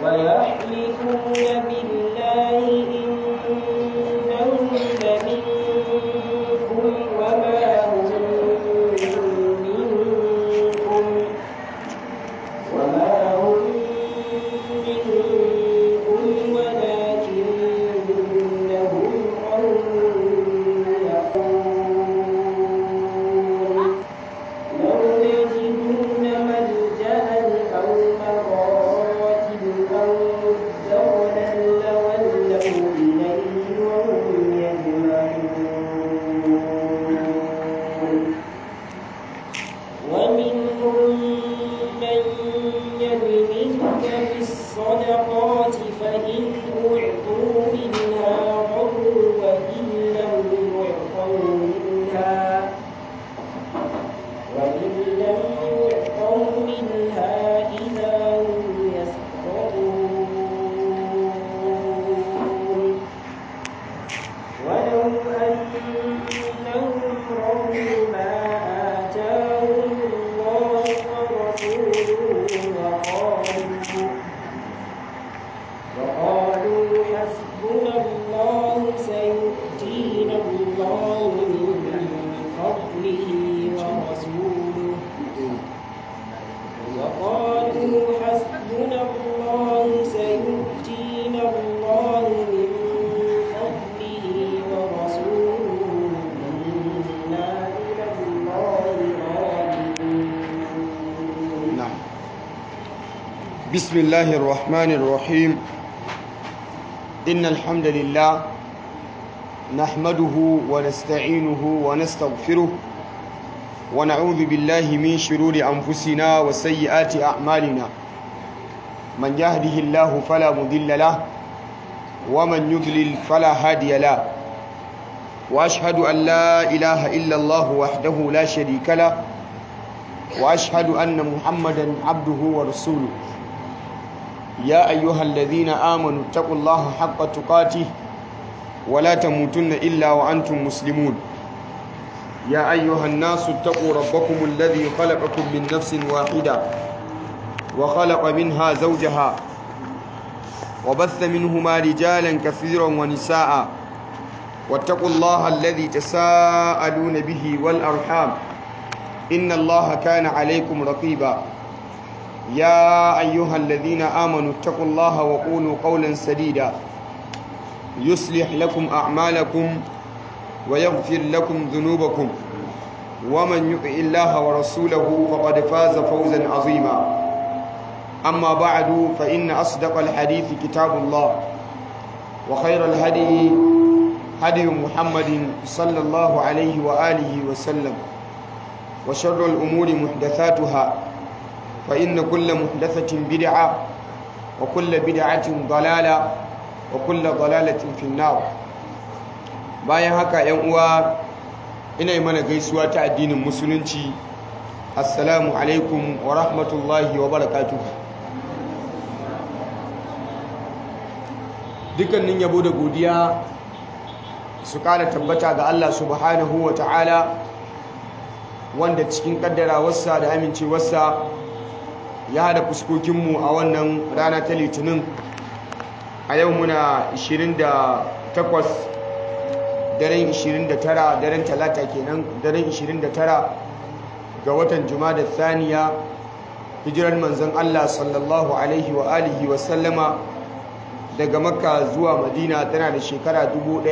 ويحلفون بالله إنهم لمنكم وما هم منكم وما هم منكم ولكنهم قوم يقولون لو يجدون ملجأ أو مغارات أو مدخلا لولوا إليه وهم يجمعون ومنهم من يلمزك في الصدقات فإن أعطوا منها رضوا وإن لم يعطوا منها وإن لم يعطوا منها إذا هم يسخطون ولو أنهم رضوا ما آتاهم الله ورسوله وقالوا وقالوا حسبنا الله سيؤتينا الله من فضله ورسوله وقالوا حسبنا الله سيؤتينا الله من فضله ورسوله إنا إلى الله راجعون نعم بسم الله الرحمن الرحيم إن الحمد لله نحمده ونستعينه ونستغفره ونعوذ بالله من شرور أنفسنا وسيئات أعمالنا من يهده الله فلا مضل له ومن يضلل فلا هادي له وأشهد أن لا إله إلا الله وحده لا شريك له واشهد ان محمدا عبده ورسوله يا ايها الذين امنوا اتقوا الله حق تقاته ولا تموتن الا وانتم مسلمون يا ايها الناس اتقوا ربكم الذي خلقكم من نفس واحده وخلق منها زوجها وبث منهما رجالا كثيرا ونساء واتقوا الله الذي تساءلون به والارحام إن الله كان عليكم رقيبا يا أيها الذين آمنوا اتقوا الله وقولوا قولا سديدا يصلح لكم أعمالكم ويغفر لكم ذنوبكم ومن يطع الله ورسوله فقد فاز فوزا عظيما أما بعد فإن أصدق الحديث كتاب الله وخير الهدي هدي محمد صلى الله عليه وآله وسلم وشر الأمور محدثاتها فإن كل محدثة بدعة وكل بدعة ضلالة وكل ضلالة في النار bayan haka ‘yan uwa ina yi mana gaisuwa ta addinin musulunci assalamu alaikum wa rahmatullahi wa barakatuhu dukkanin yabo da godiya su kara tabbata ga Allah subhanahu wa ta'ala wanda cikin kaddarawarsa da amincewarsa ya hada fuskokinmu a wannan rana ta litinin a yau muna 28 daren 29 daren talata kenan daren 29 ga watan da thaniya hijirar manzon Allah sallallahu alaihi wa alihi wa sallama daga makka zuwa madina tana da shekara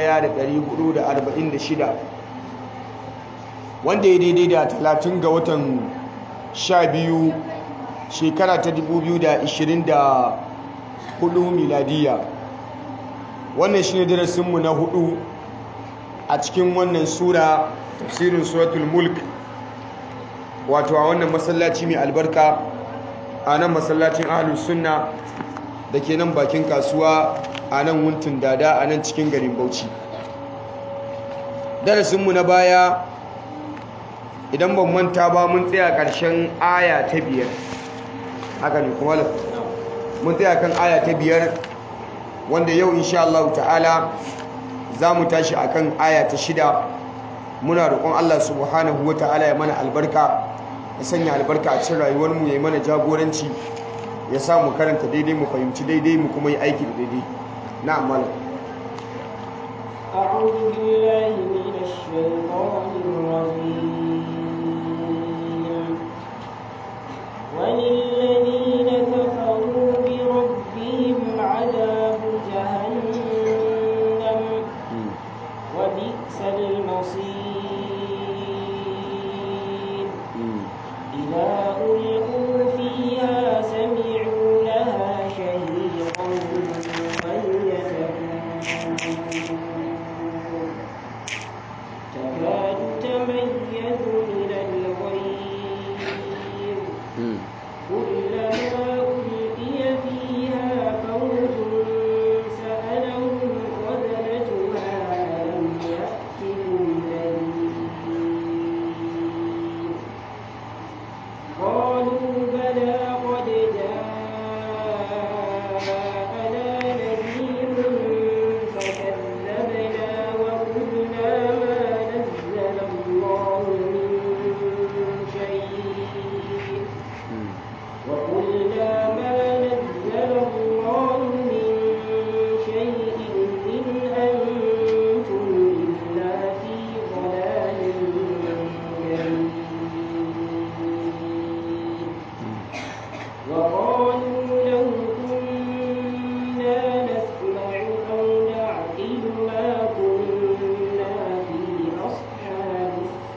1446 wanda ya daidai da 30 ga watan 12 shekara ta 2024 miladiya wannan shi ne darasinmu na hudu a cikin wannan sura tafsirin suratul mulk wato a wannan masallaci mai albarka a nan masallacin ahalus sunna da ke nan bakin kasuwa a nan wuntun dada a nan cikin garin bauchi darasinmu na baya idan ban manta ba mun tsaya ƙarshen aya ta biyar haka ne kuma mun tsaya kan aya ta biyar wanda yau insha Allah ta'ala za mu tashi akan aya ta shida muna roƙon Allah subhanahu wa ta'ala ya mana albarka ya sanya albarka a cikin rayuwarmu ya yi mana jagoranci ya sa mu karanta daidai mu fahimci daidai mu kuma yi aiki da daidai na'am malam أعوذ بالله من الشيطان الرجيم وللذين كفروا بربهم عذاب جهنم وبئس المصير إذا ألقوا فيها سمعوا لها شهيقا وهي تفور تكاد تميز من الغيظ كلما ألقي فيها فوج سألهم خزنتها ألم يأتكم نذير قالوا بلى قد جاءنا نذير فكذبنا وقلنا ما نزل الله من شيء وقلنا ما نزل الله من شيء إن أنتم إلا في ضلال بعيد وقالوا لو كنا نسمع أو نعقل ما كنا في أصحاب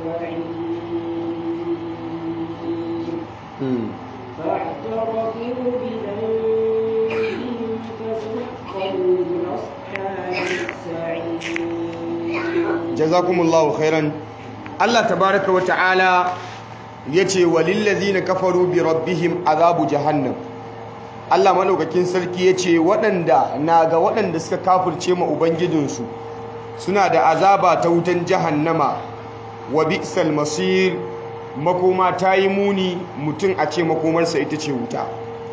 السعير فاعترفوا بذنبهم فسحقا لأصحاب السعير jazakumullahu khairan Allah tabaraka wa ta'ala yace walillazina kafaru bi rabbihim azabu jahannam Allah madaukakin sarki yace waɗanda na ga waɗanda suka kafirce ma ubangijinsu suna da azaba ta wutan jahannama wa bi'sal masir makoma ta yi muni mutum a ce makomarsa ita ce wuta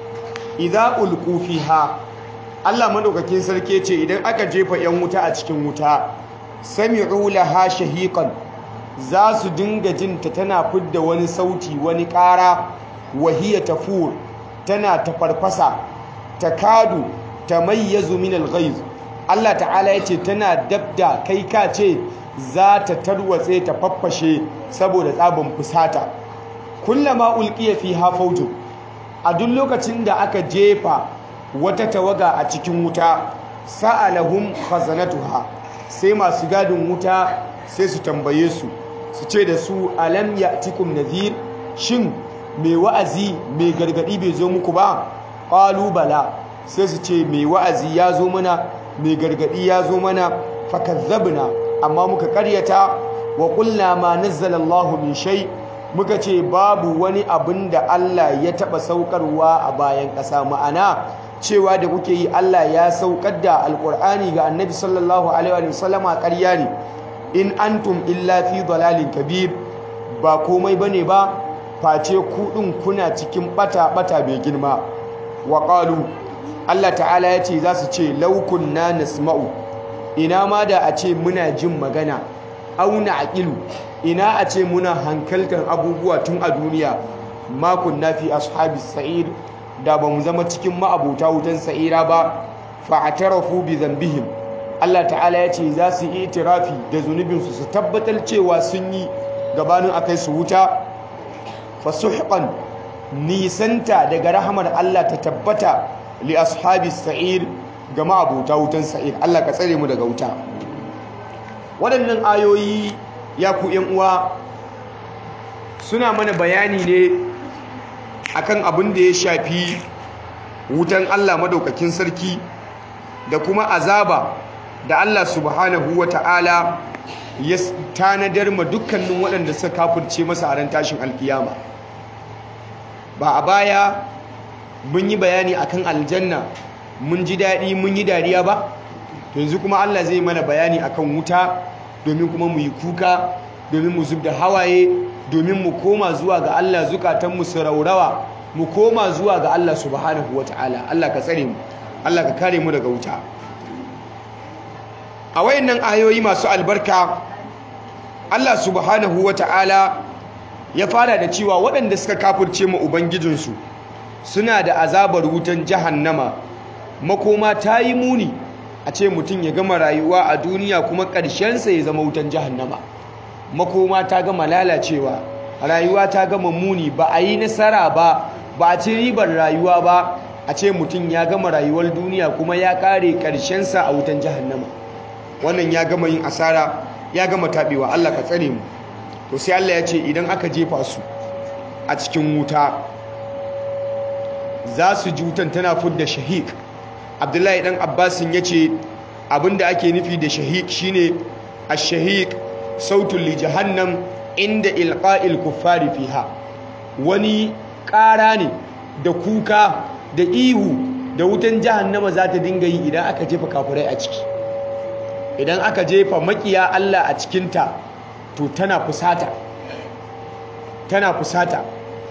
idza ulqu fiha Allah madaukakin sarki yace idan aka jefa yan wuta a cikin wuta sami'u laha shahiqan za su dinga jinta tana fidda wani sauti wani ƙara wahiya tafur tana tafarfasa takadu tamayyazu min al-ghayz Allah ta'ala yace tana dabda kai ka ce za ta tarwatse ta faffashe saboda tsabin fusata kullama ulqiya fiha fawjun a duk lokacin da aka jefa wata tawaga a cikin wuta sa'alahum khazanatuha sai masu gadin wuta sai su tambaye su su ce da su alam ya'tikum nadhir shin mai wa'azi mai gargadi bai zo muku ba qalu bala sai su ce mai wa'azi ya zo mana mai gargadi ya zo mana fakazzabna amma muka karyata wa qulna ma nazzala Allahu min shay muka ce babu wani abin da Allah ya taba saukarwa a bayan ƙasa ma'ana cewa da kuke yi Allah ya saukar da alkur'ani ga annabi sallallahu alaihi wa sallama ƙarya ne in antum illa fi dalalin kabir ba komai bane ba face ku din kuna cikin bata bata bai girma wa qalu Allah ta'ala ya ce za su ce law kunna nasma'u ina ma da a ce muna jin magana auna aqilu ina a ce muna hankaltar abubuwa tun a duniya ma kunna fi ashabis sa'ir da ba mu zama cikin ma'abuta wutan sa'ira ba fa'atarafu bi zambihim Allah ta'ala ya ce za su yi itirafi da zunubinsu su tabbatar cewa sun yi gabanin akai su wuta fasuhqan nisanta daga rahamar Allah ta tabbata li ashabis sa'ir ga ma'abuta wutan sa'ir Allah ka tsare mu daga wuta waɗannan ayoyi ya ku ‘yan uwa suna mana bayani ne akan abin da ya shafi wutan Allah madaukakin sarki da kuma azaba da Allah subhanahu wa ta'ala ya tanadar ma dukkanin waɗanda suka kafirce masa a ran tashin alkiyama ba a baya mun yi bayani akan aljanna mun ji daɗi mun yi dariya ba yanzu kuma Allah zai mana bayani akan wuta domin kuma mu yi kuka domin mu zub da hawaye domin mu koma zuwa ga Allah zukatanmu su raurawa mu koma zuwa ga Allah subhanahu wa ta'ala Allah ka tsare mu Allah ka kare mu daga wuta a wayannan ayoyi masu albarka Allah subhanahu wa ta'ala ya fara da cewa waɗanda suka kafirce mu ubangijinsu suna da azabar wutan jahannama makoma ta yi muni a ce mutum ya gama rayuwa a duniya kuma ƙarshensa ya zama wutan jahannama makoma ta gama lalacewa rayuwa ta gama muni ba a yi nasara ba ba a ci ribar rayuwa ba a ce mutum ya gama rayuwar duniya kuma ya ƙare ƙarshensa a wutan jahannama wannan ya gama yin asara ya gama taɓewa Allah ka tsare mu to sai Allah ya ce idan aka jefa su a cikin wuta za su ji wutan tana fudda shahik abdullahi dan abbasin ya ce abinda ake nufi da shahik shine ash-shahik sautul li jahannam inda ilqa'il kuffari fiha wani ƙara ne da kuka da ihu da wutan jahannama za ta dinga yi idan aka jefa kafirai a ciki idan aka jefa makiya Allah a cikinta to tana fusata tana fusata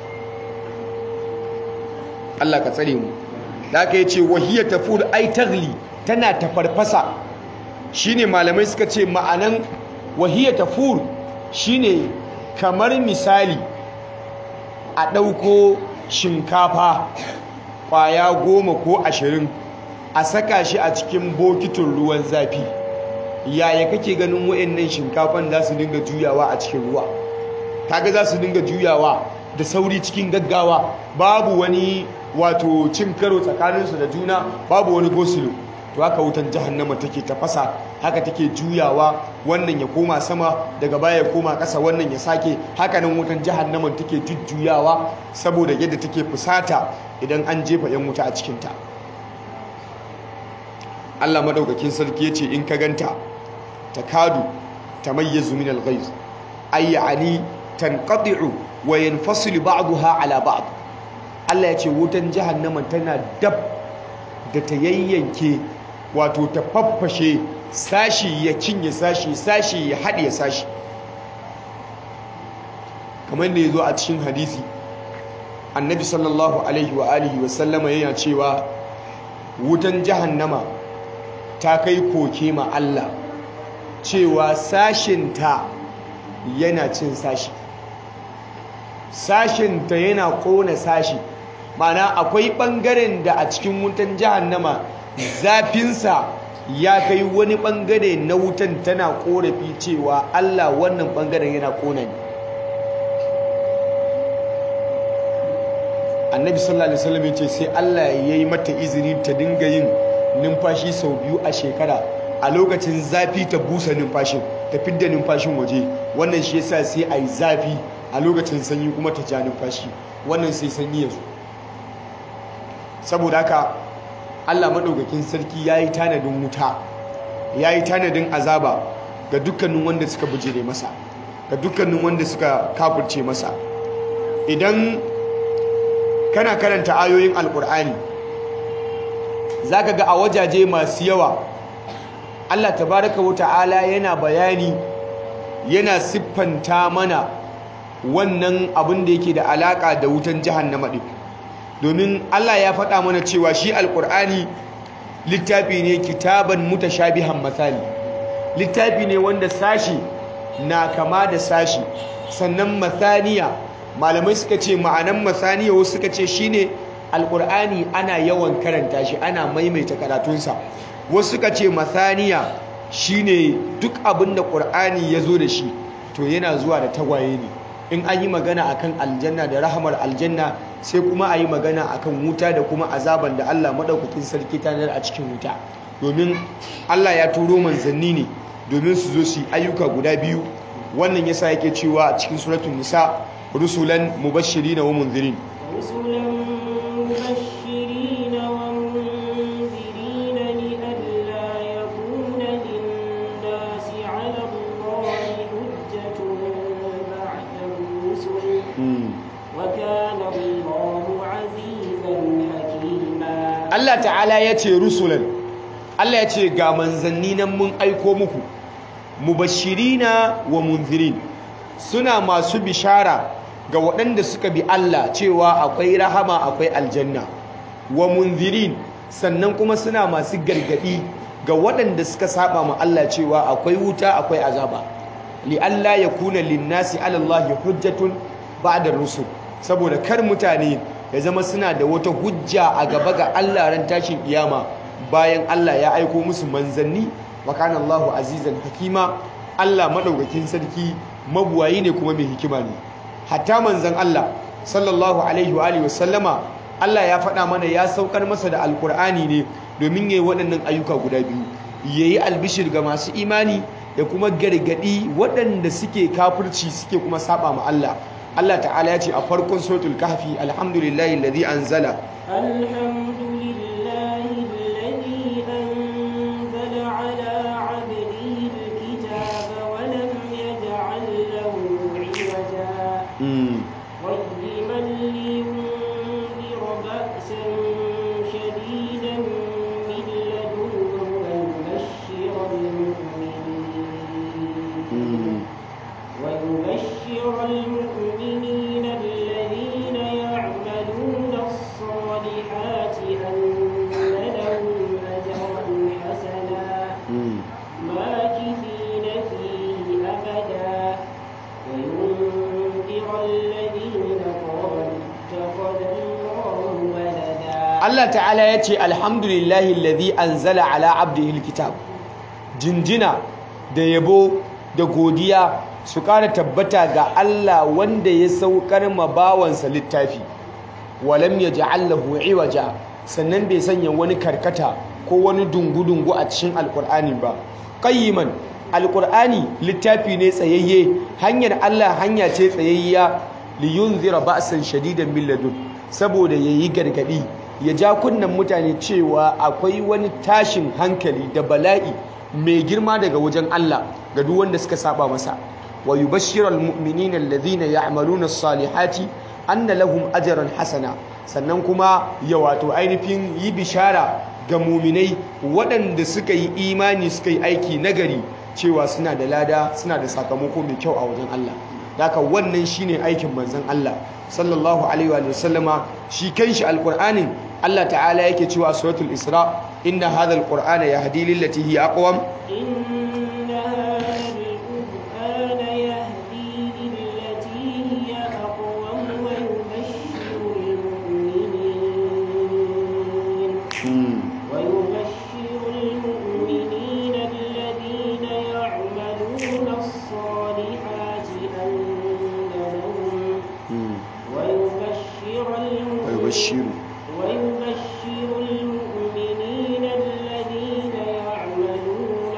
Allah ka tsare mu da aka yace wahiyar tafur ai tagli tana tafarfasa shine malamai suka ce ma'anan wahiyar tafur shine kamar misali a ɗauko shinkafa ƙwaya goma ko ashirin a saka shi a cikin bokitin ruwan zafi yaya kake ganin wa'annan shinkafan za su dinga juyawa a cikin ruwa kaga za su dinga juyawa da sauri cikin gaggawa babu wani wato cin karo tsakaninsu da juna babu wani gosulo to haka wutan jahannama take tafasa haka take juyawa wannan ya koma sama daga baya ya koma ƙasa wannan ya sake haka nan wutan jahannaman take jujjuyawa saboda yadda take fusata idan an jefa yan wuta a cikinta Allah madaukakin sarki ya ce in ka ganta takadu tamayyazu min al-ghayz ay yani tanqati'u wa yanfasilu ba'daha ala ba'd Allah ya ce wutan jahannama tana dab da ta yayyanke wato ta faffashe sashi ya cinye sashi sashi ya haɗe sashi kamar da ya zo a cikin hadisi annabi sallallahu alaihi wa alihi wa sallama yana cewa wutan jahannama ta kai koke ma Allah cewa sashinta yana cin sashi sashinta yana kona sashi mana akwai ɓangaren da a cikin wutan jahannama zafinsa ya kai wani ɓangare na wutan tana ƙorafi cewa Allah wannan ɓangaren yana ƙona ne annabi sallallahu alaihi wasallam ya ce sai Allah ya yi mata izini ta dinga yin numfashi sau biyu a shekara a lokacin zafi ta busa numfashin ta fidda numfashin waje wannan shi yasa sai a yi zafi a lokacin sanyi kuma ta ja numfashi wannan sai sanyi ya zo saboda haka Allah maɗaukakin sarki ya yi tanadin wuta ya yi tanadin azaba ga dukkanin wanda suka bujire masa ga dukkanin wanda suka kafurce masa idan kana karanta ayoyin alkur'ani za ka ga a wajaje masu yawa Allah tabaraka wa ta'ala yana bayani yana siffanta mana wannan abin da yake da alaka da wutan jahannama din domin Allah ya faɗa mana cewa shi alkur'ani littafi ne kitaban mutashabihan masali littafi ne wanda sashi na kama da sashi sannan masaniya malamai suka ce ma'anan masaniya wasu suka ce shine alkur'ani ana yawan karanta shi ana maimaita karatunsa wasu suka ce masaniya shine duk abin da ƙur'ani ya zo da shi to yana zuwa da tagwaye ne in an yi magana akan aljanna da rahamar aljanna sai kuma a yi magana akan wuta da kuma azaban da Allah maɗaukakin sarki tanar a cikin wuta domin Allah ya turo manzanni ne domin su zo su yi ayyuka guda biyu wannan yasa yake cewa a cikin suratul nisa rusulan mubashirina wa munzirin رسلا مبشرين ومنذرين لئلا يكون للناس على الله حجة بعد الرسل وكان الله عزيزا حكيما Allah ta'ala ya ce rusulan Allah ya ce ga manzanni nan mun aiko muku mubashirina wa munzirin suna masu bishara ga waɗanda suka bi Allah cewa akwai rahama akwai aljanna wa munzirin sannan kuma suna masu gargadi ga waɗanda suka saba ma Allah cewa akwai wuta akwai azaba li Allah ya kuna linnasi ala Allah hujjatun ba'da rusul saboda kar mutane ya zama suna da wata hujja a gaba ga Allah ran tashin kiyama bayan Allah ya aiko musu manzanni wa kana Allahu azizan hakima Allah madaukakin sarki mabuwayi ne kuma mai hikima ne hatta manzan Allah sallallahu alaihi wa alihi wasallama Allah ya faɗa mana ya saukar masa da alkur'ani ne domin yayi waɗannan ayyuka guda biyu yayi albishir ga masu imani da kuma gargadi waɗanda suke kafirci suke kuma saba ma Allah Allah ta'ala ya ce a farkon suratul kahfi alhamdulillahi alladhi anzala الحمد لله الذي أنزل على عبده الكتاب ولم يجعل له عوجا mm. قيما لينذر بأسا شديدا من لدنه ويبشر المؤمنين ويبشر المؤمنين الذين يعملون الصالحات أن لهم أجرا حسنا mm. ماكثين فيه أبدا وينذر الذين قالوا اتخذ الله ولدا Allah ta'ala ya ce alhamdulillahi alladhi anzala ala abdihi alkitab jinjina da yabo da godiya su ƙara tabbata ga Allah wanda ya saukar ma bawansa littafi walam yaj'al lahu iwaja sannan bai sanya wani karkata ko wani dungu-dungu a cikin alkur'ani ba qayyiman alkur'ani littafi ne tsayayye hanyar Allah hanya ce tsayayya liyunzira ba'san shadidan min ladun saboda yayi gargadi ya ja kunnen mutane cewa akwai wani tashin hankali da bala'i mai girma daga wajen Allah ga duk wanda suka saba masa wa yubashshiral mu'minina alladhina ya'maluna as-salihati anna lahum ajran hasana sannan kuma ya wato ainihin yi bishara ga muminai waɗanda suka yi imani suka yi aiki nagari cewa suna da lada suna da sakamako mai kyau a wajen Allah haka wannan shine aikin manzon Allah sallallahu alaihi wa sallama shi kanshi alqur'anin Allah ta'ala yake cewa suratul isra inna hadha alqur'ana yahdi lillati hiya aqwam إن هذا القرآن يهدي للتي هي أقوم ويبشر المؤمنين ويبشر المؤمنين الذين يعملون الصالحات أن لهم ويبشر ويبشر ويبشر المؤمنين الذين يعملون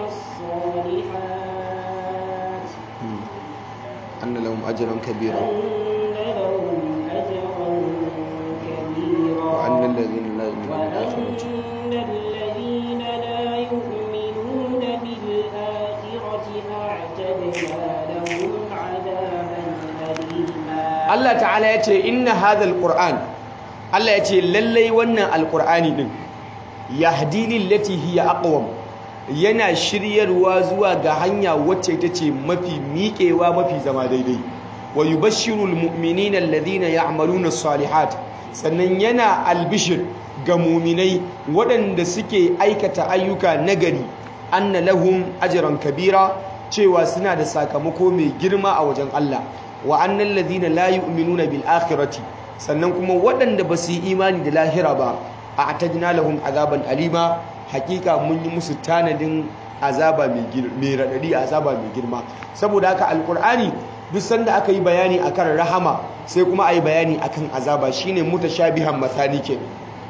الصالحات أن لهم أجرا كبيرا أن لهم أجرا كبيرا وأن الذين لا يؤمنون بالآخرة وأن الذين لا يؤمنون بالآخرة أعتدنا لهم عذابا أليما Allah ta'ala ya ce inna hadhal qur'an Allah ya ce lallai wannan alqur'ani din yahdi lillati hiya aqwam yana shiryarwa zuwa ga hanya wacce ita ce mafi miƙewa mafi zama daidai wa yubashshirul mu'minina alladhina ya'maluna as-salihat sannan yana albishir ga muminai waɗanda suke aikata ayyuka nagari anna lahum ajran kabira cewa suna da sakamako mai girma a wajen Allah wa annal ladina la yu'minuna bil akhirati sannan kuma waɗanda ba su yi imani da lahira ba a atajna lahum azaban alima hakika mun yi musu tanadin azaba mai mai radadi azaba mai girma saboda haka alqur'ani duk sanda aka yi bayani akan rahama sai kuma ayi bayani akan azaba shine mutashabihan mathani kenan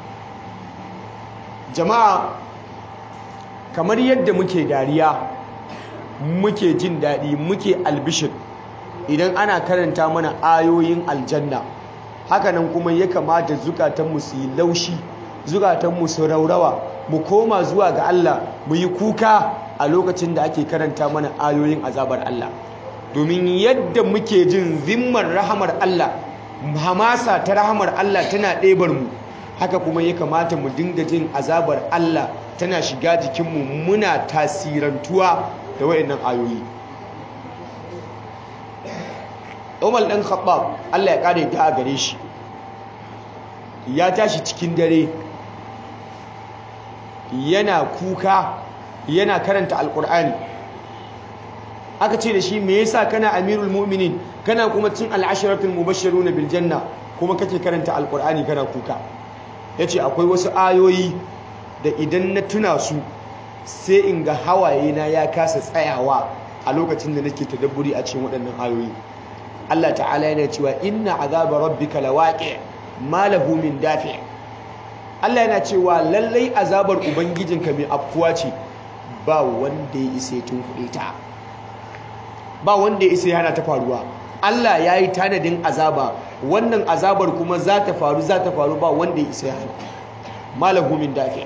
jama'a kamar yadda muke dariya muke jin daɗi muke albishir idan ana karanta mana ayoyin aljanna hakanan kuma ya kamata zukatanmu su yi laushi zukatanmu su raurawa mu koma zuwa ga Allah mu yi kuka a lokacin da ake karanta mana ayoyin azabar Allah domin yadda muke jin zimmar rahamar Allah hamasa ta rahamar Allah tana ɗebar mu haka kuma ya kamata mu dinga jin azabar Allah tana shiga jikinmu muna tasirantuwa da wayannan ayoyi Umar ɗan Khattab Allah ya ƙare ta a gare shi ya tashi cikin dare yana kuka yana karanta alƙur'ani aka ce da shi me yasa kana amirul mu'minin kana kuma cin al'asharatul mubashshiruna bil janna kuma kake karanta alkur'ani kana kuka yace akwai wasu ayoyi da idan na tuna su sai in ga hawaye na ya kasa tsayawa a lokacin da nake tadabburi a cikin waɗannan ayoyi Allah ta'ala yana cewa inna azaba rabbika lawaqi ma lahu min dafi Allah yana cewa lallai azabar ubangijinka mai afkuwa ce ba wanda ya isa ya tunkuɗe ta ba wanda ya isa ya hana ta faruwa Allah ya yi tanadin azaba wannan azabar kuma za ta faru za ta faru ba wanda ya isa ya hana malahu min dafi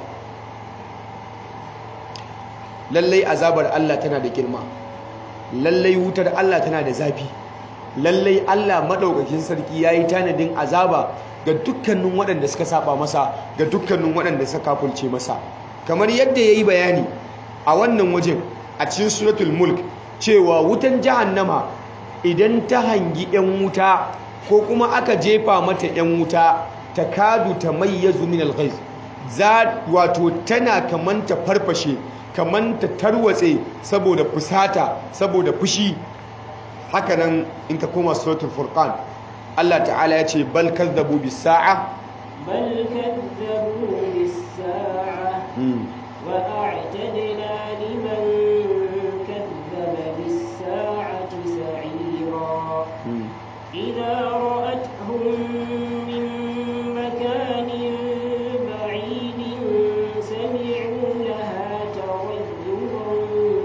lallai azabar Allah tana da girma lallai wutar Allah tana da zafi lallai Allah madaukakin sarki yayi tanadin azaba ga dukkanin waɗanda suka saba masa ga dukkanin waɗanda suka kafulce masa kamar yadda yayi bayani a wannan wajen a cikin suratul mulk cewa wutan jahannama idan ta hangi yan wuta ko kuma aka jefa mata yan wuta takadu tamayyazu min al-ghayz za wato tana kamanta farfashe kamanta tarwatse saboda fusata saboda fushi hakanan in ka koma suratul furqan Allah ta'ala ya ce bal kazzabu bis sa'a bal kazzabu bis sa'a wa a'tadna liman kazzaba bis sa'ati sa'ira idza ra'atuhum min makanin ba'idin sami'u laha taghayyuran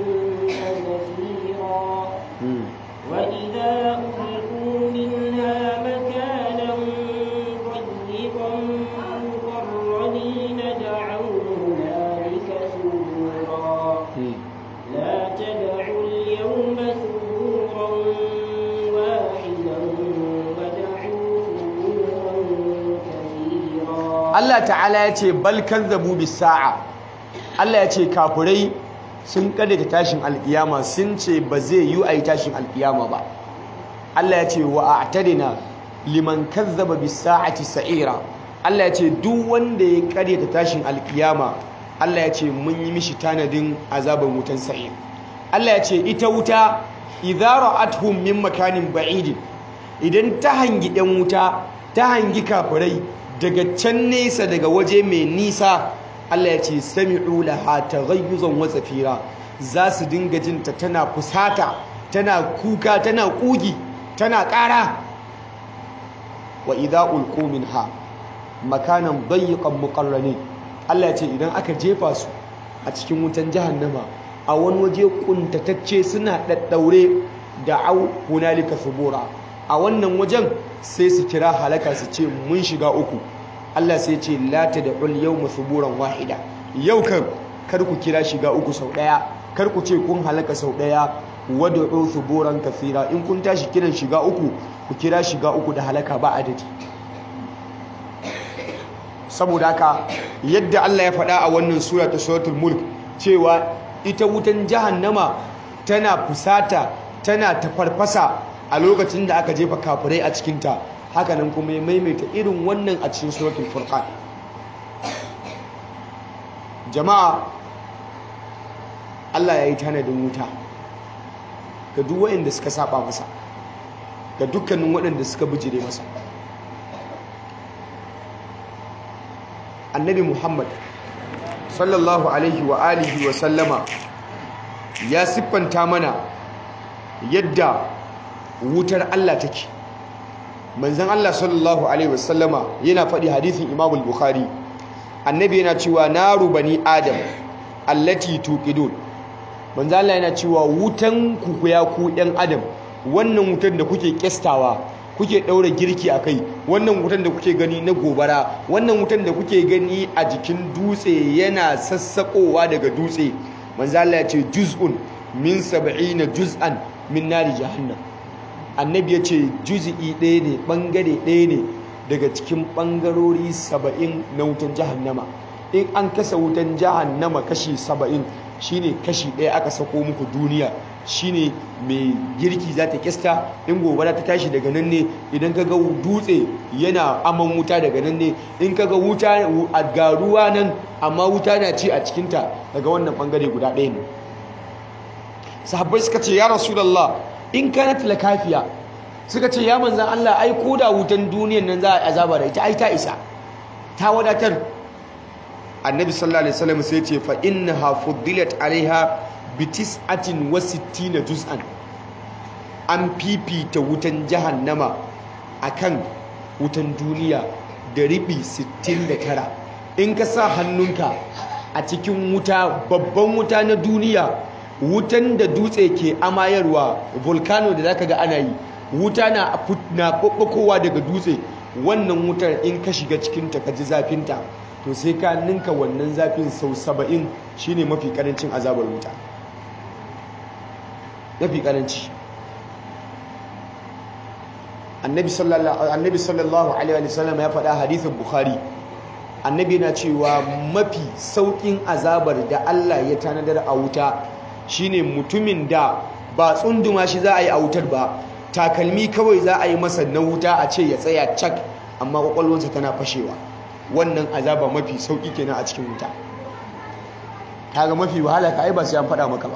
zafira وإذا ألقوا منها مكانا ضيقا مقرنين دعوا هنالك ثبورا لا تدعوا اليوم ثبورا واحدا ودعوا ثبورا كثيرا Allah ta'ala ya ce bal kazzabu bis sa'a Allah ya ce kafirai sun ta tashin alkiyama sun ce ba zai yi a yi tashin alkiyama ba Allah ya ce wa a'tadina liman kazzaba bis sa'ati sa'ira Allah ya ce duk wanda ya ta tashin alkiyama Allah ya ce mun yi mishi tanadin azaban wutan sa'ir Allah ya ce ita wuta idza ra'atuhum min makanin ba'idin idan ta hangi ɗan wuta ta hangi kafirai daga can nesa daga waje mai nisa Allah ya ce sami'u laha taghayyuzan wa zafira za su dinga jinta tana fusata tana kuka tana kugi tana ƙara wa idza ulqu minha makanan dayyqan muqarranin Allah ya ce idan aka jefa su a cikin wutan jahannama a wani waje kuntatacce suna daddaure da au hunalika subura a wannan wajen sai su kira halaka su ce mun shiga uku Allah sai ce la tad'ul yawma suburan wahida yau kan kar ku kira shiga uku sau daya kar ku ce kun halaka sau daya wad'u suburan kathira in kun tashi kiran shiga uku ku kira shiga uku da halaka ba adadi saboda haka yadda Allah ya faɗa a wannan sura ta suratul mulk cewa ita wutan jahannama tana fusata tana tafarfasa a lokacin da aka jefa kafirai a cikinta hakanan kuma ya maimaita irin wannan a cikin suratul furqan jama'a Allah ya yi tanadin wuta ga duk waɗanda suka saba masa ga dukkanin waɗanda suka bijire masa annabi muhammad sallallahu alaihi wa alihi wa sallama ya siffanta mana yadda wutar Allah take manzon Allah sallallahu alaihi wasallama yana faɗi hadithin Imam al-Bukhari annabi yana cewa naru bani adam allati tuqidun manzon Allah yana cewa wutan ku ya ku ɗan adam wannan wutan da kuke kestawa kuke ɗaura girki a kai wannan wutan da kuke gani na gobara wannan wutan da kuke gani a jikin dutse yana sassaƙowa daga dutse manzon Allah ya ce juz'un min sab'ina juz'an min nari jahannam annabi ya ce juzi'i ɗaya ne ɓangare ɗaya ne daga cikin ɓangarori saba'in na wutan jahannama in an kasa wutan jahannama kashi saba'in shine kashi ɗaya aka sako muku duniya shine mai girki za ta kista in gobara ta tashi daga nan ne idan ka ga dutse yana aman wuta daga nan ne in ka ga wuta a garuwa nan amma wuta na ci a cikinta daga wannan ɓangare guda ɗaya ne sahabbai suka ce ya rasulallah in kanat lakafiya suka ce ya manzan Allah ai ko da wutan duniyan nan za a azaba da ita ai ta isa ta wadatar annabi sallallahu alaihi wasallam sai ce fa innaha fuddilat alaiha bi tis'atin wa sittina juz'an an fifita wutan jahannama akan wutan duniya da ribi 69 in ka sa hannunka a cikin wuta babban wuta na duniya wutan da dutse ke amayarwa volcano da zaka ga ana yi wuta na na kokkowa daga dutse wannan wutar in ka shiga cikin ta ka ji zafinta to sai ka ninka wannan zafin sau saba'in shine mafi karancin azabar wuta mafi karanci annabi sallallahu alaihi wasallam ya faɗa hadithin bukhari annabi na cewa mafi saukin azabar da Allah ya tanadar a wuta shine mutumin da ba tsunduma shi za a yi a wutar ba takalmi kawai za a yi masa na wuta a ce ya tsaya cak amma kwakwalwarsa tana fashewa wannan azaba mafi sauki kenan a cikin wuta kaga mafi wahala ka ai ba sai an faɗa maka ba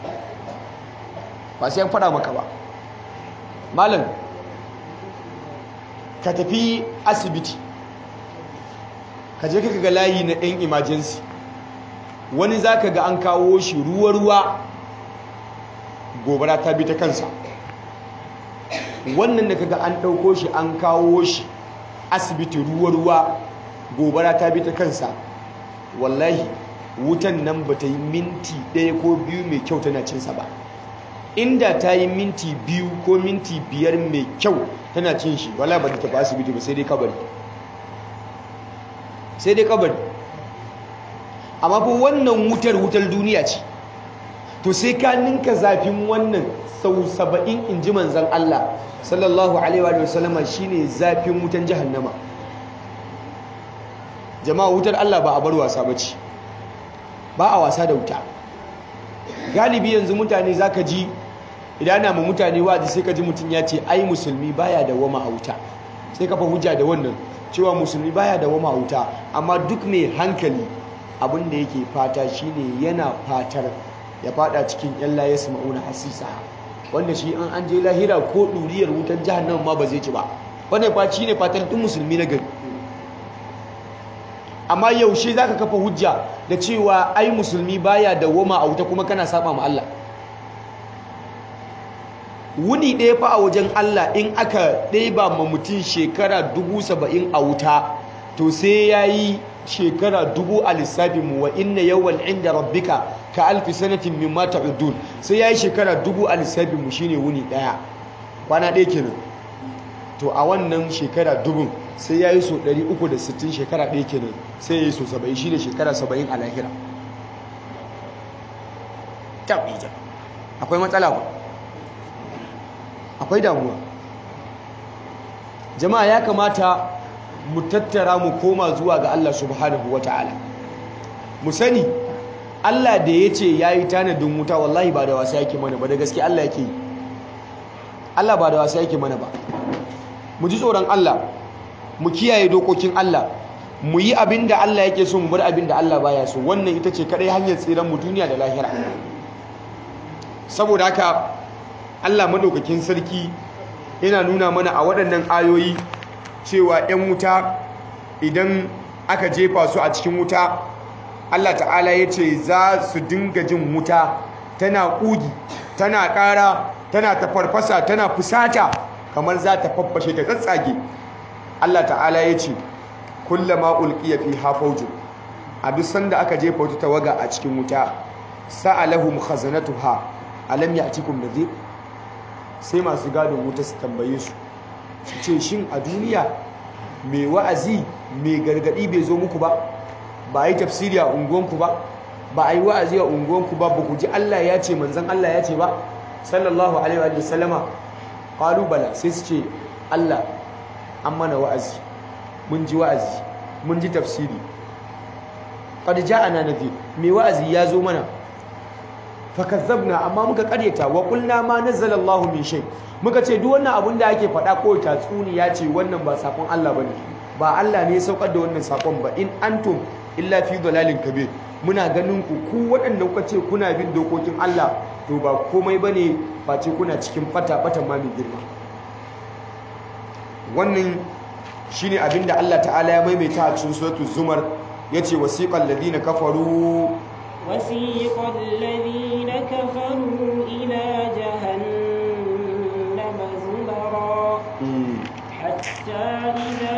ba sai an faɗa maka ba malam ka tafi asibiti ka je ka ga layi na ɗan emergency wani za ka ga an kawo shi ruwa-ruwa gobara ta bi ta kansa wannan da kaga an ɗauko shi an kawo shi asibiti ruwa-ruwa gobara ta bi ta kansa wallahi wutan nan ba ta yi minti ɗaya ko biyu mai kyau tana cinsa ba inda ta yi minti biyu ko minti biyar mai kyau tana cin shi wala ba ta tafi asibiti ba sai dai kabari sai dai kabari amma fa wannan wutar wutar duniya ce to sai ka ninka zafin wannan sau saba'in in ji manzan Allah sallallahu alaihi wa sallama shine zafin wutan jahannama jama'a wutar Allah ba a bar wasa bace ba a wasa da wuta galibi yanzu mutane zaka ji idan ana mu mutane wazi sai ka ji mutum ya ce ai musulmi baya da wama a wuta sai ka fa hujja da wannan cewa musulmi baya da wama a wuta amma duk mai hankali abin da yake fata shine yana fatar ya fada cikin yan la yasma'una hasisa wanda shi an an je lahira ko duriyar wutar jahannama ma ba zai ci ba wannan fa ne fatan duk musulmi na gari amma yaushe zaka kafa hujja da cewa ai musulmi baya da wama a wuta kuma kana saba ma Allah wuni ɗaya fa a wajen Allah in aka ɗeba ma mutum shekara dubu saba'in a wuta to sai ya yi shekara dubu a lissafinmu wa inna yawan inda rabbika ka alfi sanatin min mata udun sai ya yi shekara dubu a lissafinmu shine wuni ɗaya kwana ɗaya kenan to a wannan shekara dubun sai ya yi so 360 shekara ɗaya kenan sai ya yi so 70 shi ne shekara 70 a lahira taɓija akwai matsala ba akwai damuwa jama'a ya kamata mu tattara mu koma zuwa ga Allah subhanahu wa ta'ala mu sani Allah da ya ce ya yi tanadin wuta wallahi ba da wasa yake mana ba da gaske Allah yake yi Allah ba da wasa yake mana ba mu ji tsoron Allah mu kiyaye dokokin Allah mu yi abin da Allah yake so mu bar abin da Allah baya so wannan ita ce kadai hanyar tsiran mu duniya da lahira saboda haka Allah madaukakin sarki yana nuna mana a waɗannan ayoyi cewa 'yan wuta idan aka jefa su a cikin wuta Allah ta'ala ya ce za su dinga jin wuta tana ƙugi tana ƙara tana tafarfasa tana fusata kamar za ta faffashe ta tsatsage Allah ta'ala ya ce kullama ulqiya fi hafawjun a duk sanda aka jefa wata tawaga a cikin wuta sa'alahum khazanatuha alam ya'tikum nadhir sai masu gadon wuta su tambaye su su ce shin a duniya mai wa'azi mai gargadi bai zo muku ba ba yi tafsiri a unguwanku ba ba a yi wa'azi a unguwanku ba ba ku ji Allah ya ce manzan Allah ya ce ba sallallahu alaihi wa sallama qalu bala sai su ce Allah an mana wa'azi mun ji wa'azi mun ji tafsiri qad ja'ana nadhir mai wa'azi ya zo mana fakazzabna amma muka karyata wa qulna ma nazzala Allahu min shay muka ce duk wannan abun da ake faɗa ko tatsuniya ce wannan ba sakon Allah bane ba Allah ne ya saukar da wannan sakon ba in antum illa fi dalalin kabir muna ganin ku ku waɗanda kuka ce kuna bin dokokin Allah to ba komai bane face kuna cikin fata fata ma mai girma wannan shine abinda Allah ta'ala ya maimaita a cikin suratul zumar yace wasiqal ladina kafaru وسيق الذين كفروا إلى جهنم زمرا حتى إذا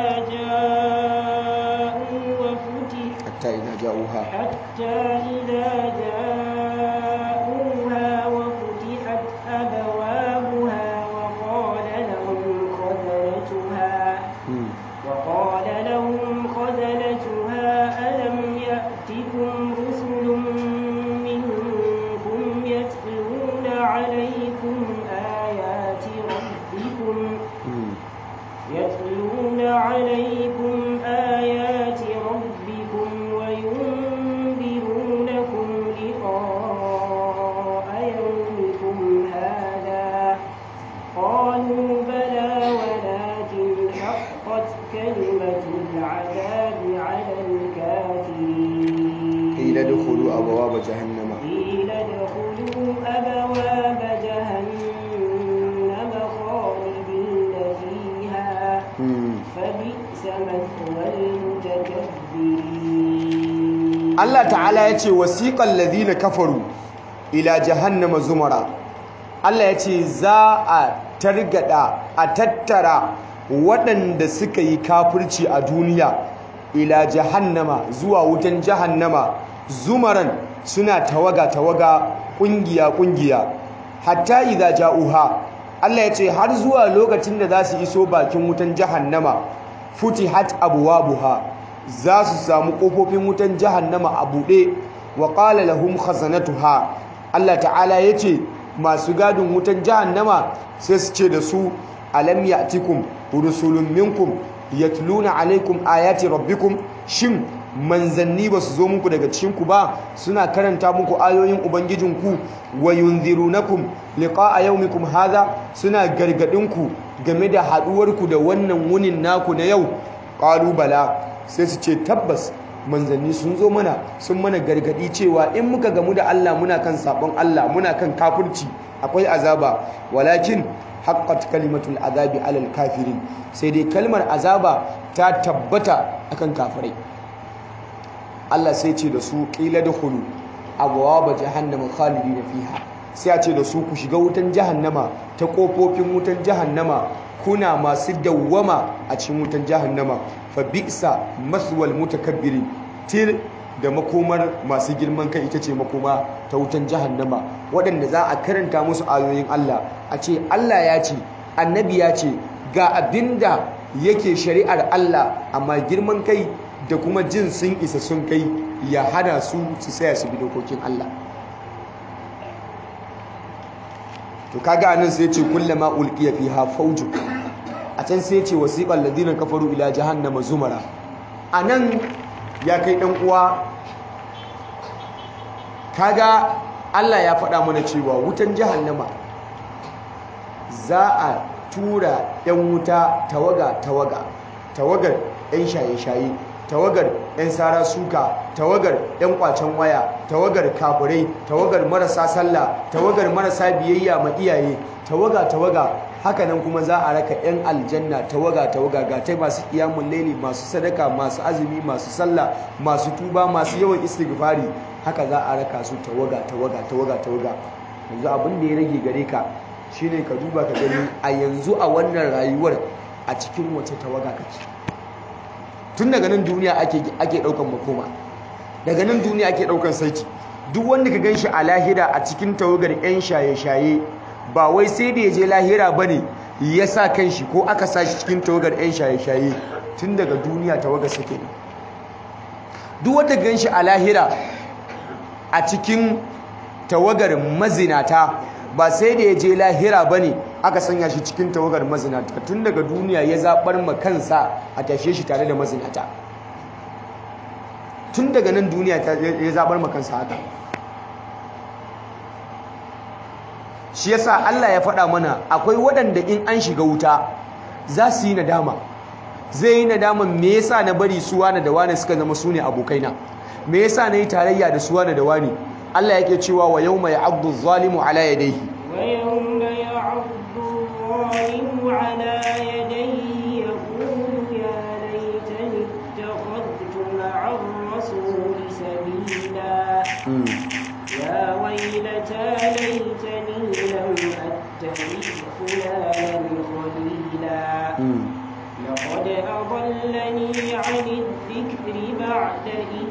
جاءوا وفتح hatta idza ja'uha حتى إذا جاءوها وفتحت أبوابها وقال لهم خزنتها وقال لهم خزنتها ألم يأتكم رسل منكم يتلون عليكم آيات ربكم يتلون عليكم آيات ربكم وينذرونكم لقاء يومكم هذا قالوا بلى ولكن حقت كلمة العذاب على الكافرين ila dukhulu abwaab jahannama قيل ادخلوا أبواب جهنم خالدين فيها فبئس مثوى المتكبرين Allah ta'ala ya ce wasiƙan ladina kafaru ila jahannama zumara Allah ya ce za a targada a tattara waɗanda suka yi kafirci a duniya ila jahannama zuwa wutan jahannama zumaran suna tawaga-tawaga ƙungiya-ƙungiya hatta idza ja'uha Allah ya ce har zuwa lokacin da za su iso bakin wutan jahannama futihat abwabuha za su samu ƙofofin wutan jahannama a buɗe wa ƙala lahum khazanatuha Allah ta'ala ya ce masu gadin wutan jahannama sai su ce da su alam ya'tikum rusulun minkum yatluna alaikum ayati rabbikum shin manzanni ba su zo muku daga cikinku ba suna karanta muku ayoyin ubangijinku wa yunzirunakum liqa'a yawmikum hadha suna gargadinku game da haduwarku da wannan wunin naku na yau qalu bala sai su ce tabbas manzanni sun zo mana sun mana gargadi cewa in muka gamu da Allah muna kan sabon Allah muna kan kafirci akwai azaba walakin haqqat kalimatul azabi alal kafirin sai dai kalmar azaba ta tabbata akan kafirai Allah sai ce da su qila dukhulu abwaaba jahannama khalidina fiha sai a ce da su ku shiga wutan jahannama ta kofofin wutan jahannama kuna masu dawwama a cikin wutan jahannama fa bi'sa maswal mutakabbirin til da makomar masu girman kai ita ce makoma ta wutan jahannama waɗanda za a karanta musu ayoyin Allah a ce Allah ya ce annabi ya ce ga abinda yake shari'ar Allah amma girman kai da kuma jin sun isa sun kai ya hana su su saya su bi dokokin Allah to kaga anan sai ce kullama ulqiya fiha fawjun a can sai ce wasiqal ladina kafaru ila jahannama zumara anan ya kai dan uwa kaga Allah ya faɗa mana cewa wutan jahannama za a tura 'yan wuta tawaga tawaga tawagar 'yan shaye-shaye tawagar 'yan sara suka tawagar 'yan kwacen waya tawagar kafirai tawagar marasa sallah tawagar marasa biyayya ma iyaye tawaga tawaga hakanan kuma za a raka 'yan aljanna tawaga tawaga ga tai masu kiyamun laili masu sadaka masu azumi masu sallah masu tuba masu yawan istighfari haka za a raka su tawaga tawaga tawaga tawaga yanzu abin da ya rage gare ka shine ka duba ka gani a yanzu a wannan rayuwar a cikin wace tawaga kake tun daga nan duniya ake ake daukan makoma daga nan duniya ake daukan saiti duk wanda ka ganshi a lahira a cikin tawagar yan shaye-shaye ba wai sai da ya je lahira bane ya sa kanshi ko aka sa shi cikin tawagar yan shaye-shaye tun daga duniya tawagar sa kenan duk wanda ka ganshi a lahira a cikin tawagar mazinata ba sai da ya je lahira ba ne aka sanya shi cikin tawagar mazinata tun daga duniya ya zaɓar ma kansa a tashe shi tare da mazinata tun daga nan duniya ya zaɓar ma kansa haka shi yasa Allah ya faɗa mana akwai waɗanda in an shiga wuta za su yi nadama zai yi nadama me yasa na bari suwa da wani suka zama su ne abokaina me yasa na yi tarayya da suwa da wani Allah yake cewa wa yawma ya'addu adh-dhalimu ala yadayhi wa yawma ya'addu adh-dhalimu ala yadayhi يا ويلتى ليتني لم أتخذ فلانا خليلا لقد أضلني عن الذكر بعد إذ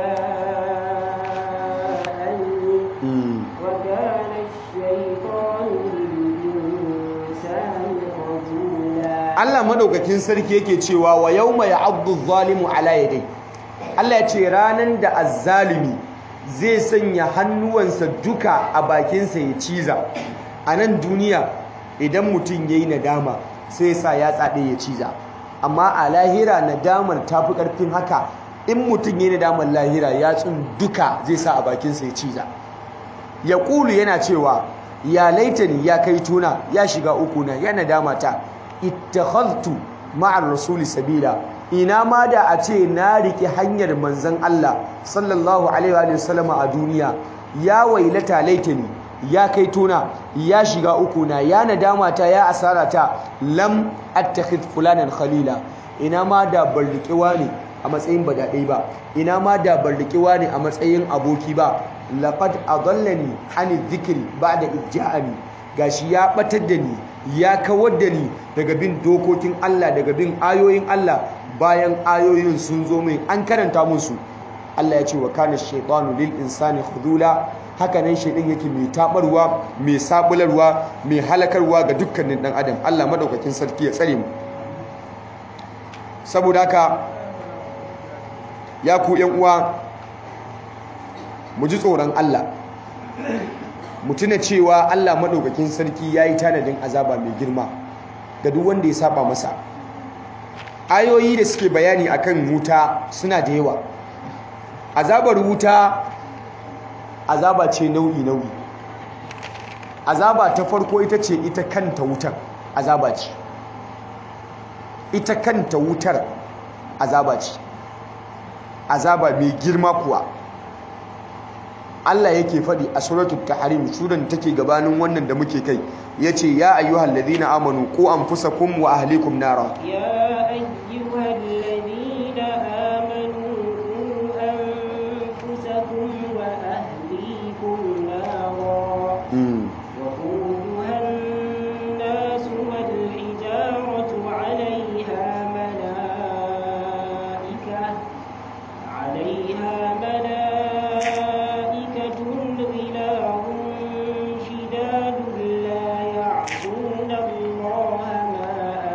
جاءني وكان الشيطان للإنسان خذولا Allah madaukakin sarki yake cewa wa yawma ya'addu adh-dhalimu ala yadayhi Allah ya ce ranan da azzalimi zai sanya hannuwansa duka a bakinsa ya ciza a nan duniya idan mutum yayi nadama sai sa ya tsade ya ciza amma a lahira nadamar tafi karfin haka in mutum yayi nadamar lahira yatsun duka zai sa a bakinsa ya ciza ya kulu yana cewa ya laitani ya kai tuna ya shiga uku na ya nadama ta ittakhadtu ma'ar rasuli sabila ina ma da a ce na rike hanyar manzon Allah sallallahu alaihi wa sallama a duniya ya wailata laitani ya kai tuna ya shiga uku na ya nadama ta ya asara ta lam attakhid fulanan khalila ina ma da ban rike wani a matsayin badadai ba ina ma da ban rike wani a matsayin aboki ba laqad adallani an dhikri ba'da ijja'ani gashi ya batar da ni ya kawar da ni daga bin dokokin Allah daga bin ayoyin Allah bayan ayoyin sun zo mai an karanta musu Allah ya ce wa kana shaytanu lil insani khudula haka nan shaydan yake mai tabarwa mai sabularwa mai halakarwa ga dukkanin dan adam Allah madaukakin sarki ya tsare mu saboda haka ya ku yan uwa mu ji tsoron Allah mu tuna cewa Allah maɗaukakin sarki ya yi tanadin azaba mai girma ga duk wanda ya saba masa ayoyi da suke bayani akan wuta suna da yawa azabar wuta azaba ce nau'i nau'i azaba ta farko ita ce ita kanta wutar azaba ce ita kanta wutar azaba ce azaba mai girma kuwa Allah yake faɗi a suratul tahrim suran take gabanin wannan da muke kai yace ya ayyuhal ladina amanu qu anfusakum wa ahlikum nara يا أيها الذين آمنوا قوا أنفسكم وأهليكم نارا وقودها الناس والحجارة عليها ملائكة عليها ملائكة غلاظ شداد لا يعصون الله ما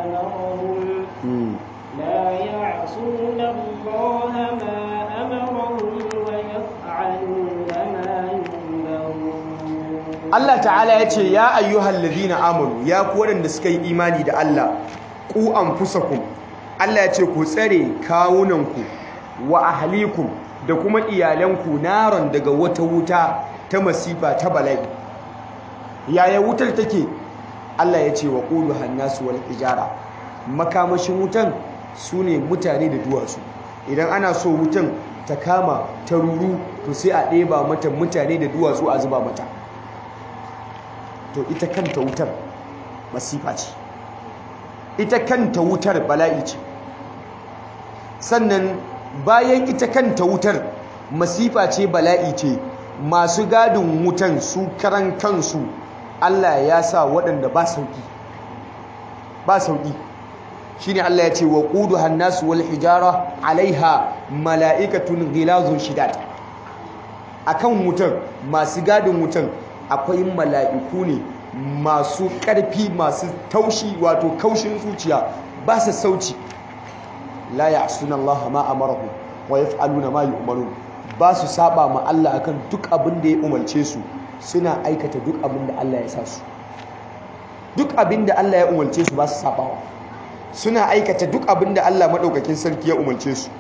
أمرهم لا يعصون الله ما أمرهم ويفعلون ما يؤمرون Allah ta'ala yace ya ayyuhal ladina amanu ya ku waɗanda suka yi imani da Allah ku anfusakum Allah yace ku tsare kawunanku wa ahlikum da kuma iyalanku naron daga wata wuta ta masifa ta bala'i yaya wutar take Allah yace wa qulu hannasu wal hijara makamashin wutan sune mutane da duwatsu idan ana so wutan ta kama ta ruru to sai a ɗeba mata mutane da duwatsu a zuba mata to ita kanta wutar masifa ce ita kanta wutar bala'i ce sannan bayan ita kanta wutar masifa ce bala'i ce masu gadin wutan su karan kansu Allah ya sa waɗanda ba sauƙi ba sauƙi shine Allah ya ce wa qudu hannasu wal hijara alaiha mala'ikatun ghilazun shidad akan wutan masu gadin wutan akwai mala'iku ne masu ƙarfi masu taushi wato kaushin zuciya ba su sauci la ya'suna Allah ma amarahu wa yaf'aluna ma yu'marun ba su saba ma Allah akan duk abin da ya umarce su suna aikata duk abin da Allah ya sa su duk abin da Allah ya umarce su ba su sabawa suna aikata duk abin da Allah madaukakin sarki ya umarce su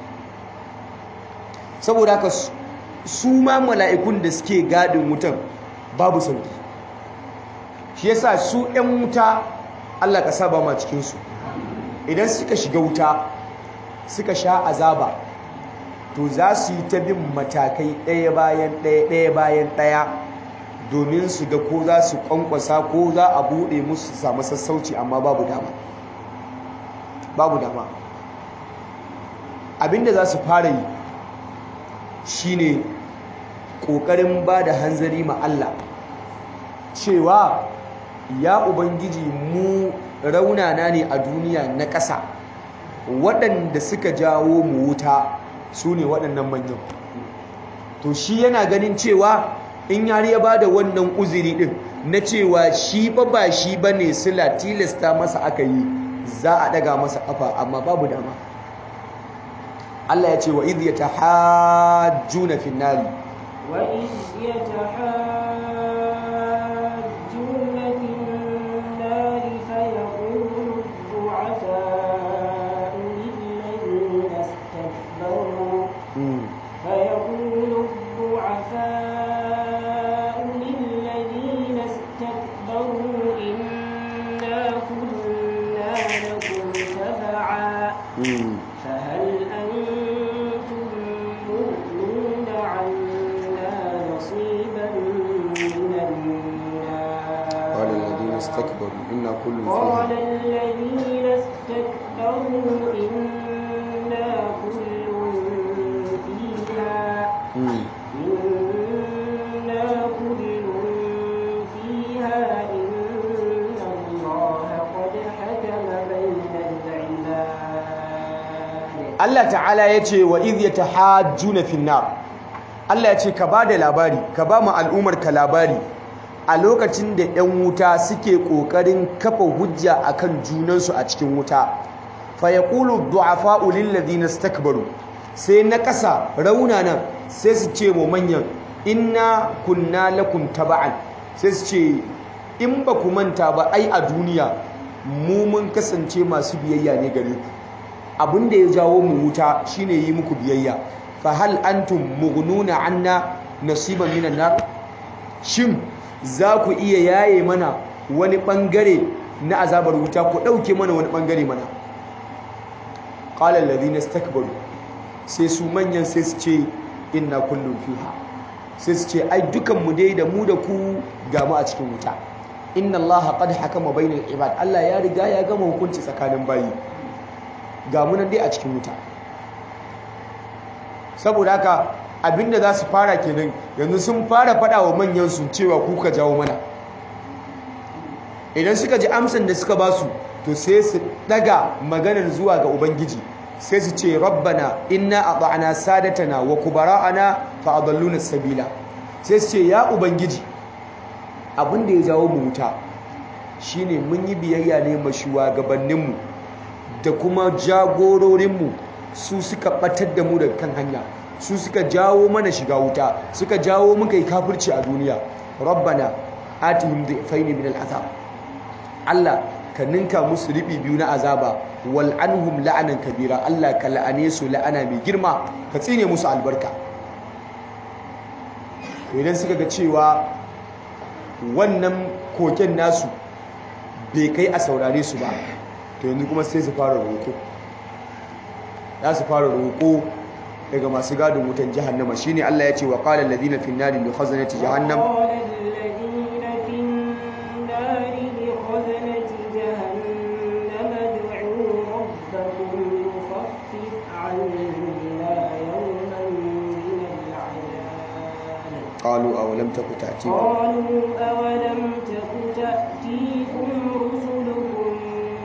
saboda haka su ma mala'ikun da suke gadin wutan babu sauki shi yasa su 'yan wuta Allah ka saba ma cikinsu idan suka shiga wuta suka sha azaba to za su yi ta bin matakai ɗaya bayan ɗaya ɗaya bayan ɗaya domin su ga ko za su kwankwasa ko za a buɗe musu su samu sassauci amma babu dama babu dama abinda za su fara yi shine ƙoƙarin ba da hanzari ma Allah cewa ya ubangiji mu raunana ne a duniya na ƙasa waɗanda suka jawo mu wuta su ne waɗannan manyan to shi yana ganin cewa in har ya ba da wannan uzuri ɗin na cewa shi ba ba shi ba ne sila tilasta masa aka yi za a ɗaga masa ƙafa amma babu dama Allah ya ce wa idh yatahajjuna fin nari وإذ يتحاجون في النار فيقول الضعفاء للذين استكبروا فيقول الضعفاء للذين استكبروا إنا كنا لكم تبعا فهل أنتم مغنون عنا نصيبا من النار قال الذين استكبروا إنا كل قال فيها الذين استكبروا إنا كل فيها مم. إنا كل فيها إن الله قد حكم بين العباد Allah ta'ala ya ce wa idh yatahajjuna fin nar Allah ya ce ka ba da labari ka ba mu al'ummar ka labari a lokacin da 'yan wuta suke ƙoƙarin kafa hujja akan junansu a cikin wuta fa yaqulu du'afa'u lil ladina istakbaru sai na ƙasa raunana sai su ce mu manyan inna kunna lakum taba'an sai su ce in ba ku manta ba ai a duniya mu mun kasance masu biyayya ne gare ku abin da ya jawo mu wuta shine yi muku biyayya fa hal antum mughnuna anna nasiban minan nar shin za ku iya yaye mana wani bangare na azabar wuta ku dauke mana wani bangare mana qala alladhina istakbaru sai su manyan sai su ce inna kullun fiha sai su ce ai dukan mu dai da mu da ku ga mu a cikin wuta inna allaha qad hakama bainal ibad Allah ya riga ya gama hukunci tsakanin bayi ga munan dai a cikin wuta saboda haka abinda za su fara kenan yanzu sun fara fada wa manyan su cewa kuka jawo mana idan suka ji amsan da suka basu to sai su daga maganar zuwa ga ubangiji sai su ce rabbana inna ata'na sadatana wa kubara'ana fa adalluna sabila sai su ce ya ubangiji abinda ya jawo mu wuta shine mun yi biyayya ne ma shugabanninmu da kuma jagororinmu su suka batar da mu daga kan hanya su suka jawo mana shiga wuta suka jawo muka yi kafirci a duniya rabbana atihim dhifaini min al'azab Allah ka ninka musu ribi biyu na azaba wal anhum la'anan kabira Allah ka la'ane su la'ana mai girma ka tsine musu albarka idan suka ga cewa wannan koken nasu bai kai a saurare su ba to yanzu kuma sai su fara roƙo za su fara roƙo daga masu gadin wutan jahannama shine Allah ya ce wa qala alladhina fi an-nari li khazanati jahannam قال الذين في النار لخزنة جهنم ادعوا ربكم يخفف عنا يوما من العذاب qalu awalam taku ta'tikum قالوا أولم تك تأتيكم رسلكم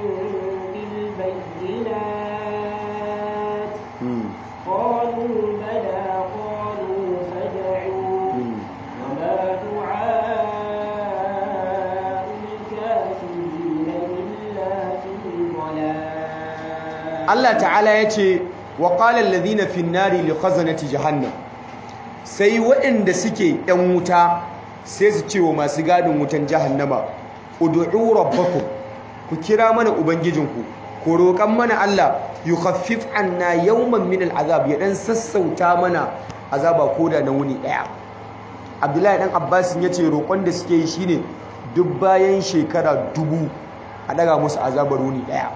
بالبينات hmm قالوا بلى قالوا فادعوا hmm وما دعاء الكافرين إلا في ضلال Allah ta'ala ya ce wa qala alladhina fi an-nari li khazanati jahannam sai waɗanda suke ‘yan wuta sai su ce wa masu gadin wutan jahannama ud'u rabbakum ku kira mana ubangijinku ku roƙan mana Allah yukhaffif anna yawman min al'azab ya dan sassauta mana azaba koda na wuni ɗaya Abdullahi dan Abbas ya ce roƙon da suke yi shine duk bayan shekara dubu a daga musu azabar wuni ɗaya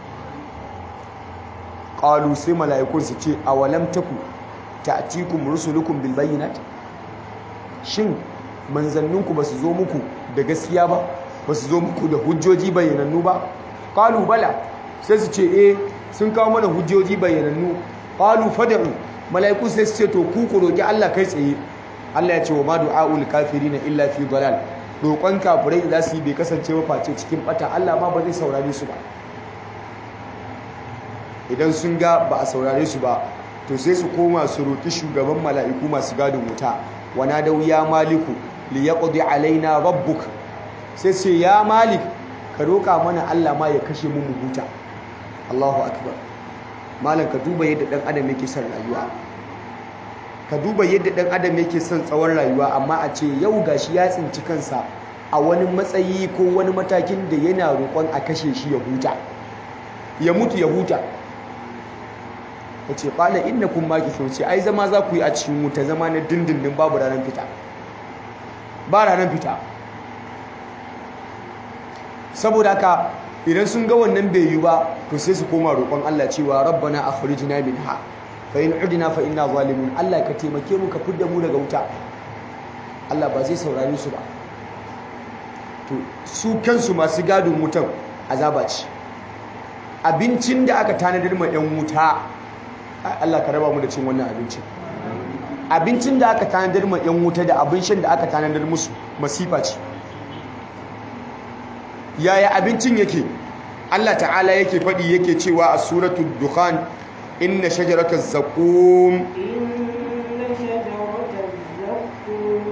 qalu sai mala'ikun su ce awalam taku ta'tikum rusulukum bil bayyinat shin manzanninku basu zo muku da gaskiya ba basu zo muku da hujjoji bayyanannu ba qalu bala sai su ce eh sun kawo mana hujjoji bayyanannu qalu fad'u mala'iku sai su ce to ku ku roki Allah kai tsaye Allah ya ce wa ma du'aul kafirina illa fi dalal roƙon kafirai da za su yi bai kasance ba face cikin bata Allah ma ba zai saurare su ba idan sun ga ba a saurare su ba to sai su koma su roƙi shugaban mala'iku masu gadin wuta wana da ya maliku li yaqdi alaina rabbuk sai ce ya malik ka roƙa mana Allah ma ya kashe mu mu huta Allahu akbar malam ka duba yadda dan adam yake son rayuwa ka duba yadda dan adam yake son tsawon rayuwa amma a ce yau gashi ya tsinci kansa a wani matsayi ko wani matakin da yana roƙon a kashe shi ya huta ya mutu ya huta ya ce ƙwala inna kun maki ce ai zama za ku yi a cikin wuta zama na dindindin babu ranar fita ba ranar fita saboda haka idan sun ga wannan bai yi ba to sai su koma roƙon Allah cewa rabbana akhrijna minha fa in udna fa inna zalimun Allah ka taimake mu ka fidda mu daga wuta Allah ba zai saurare su ba to su kansu masu gadon wutan azaba ce abincin da aka tanadar ma yan wuta Allah ka raba mu da cin wannan abincin abincin da aka tanadar ma yan wuta da abin shan da aka tanadar musu masifa ce yaya abincin yake Allah ta'ala yake faɗi yake cewa a suratul dukhan inna shajarataz zaqum إن شجرة الزقوم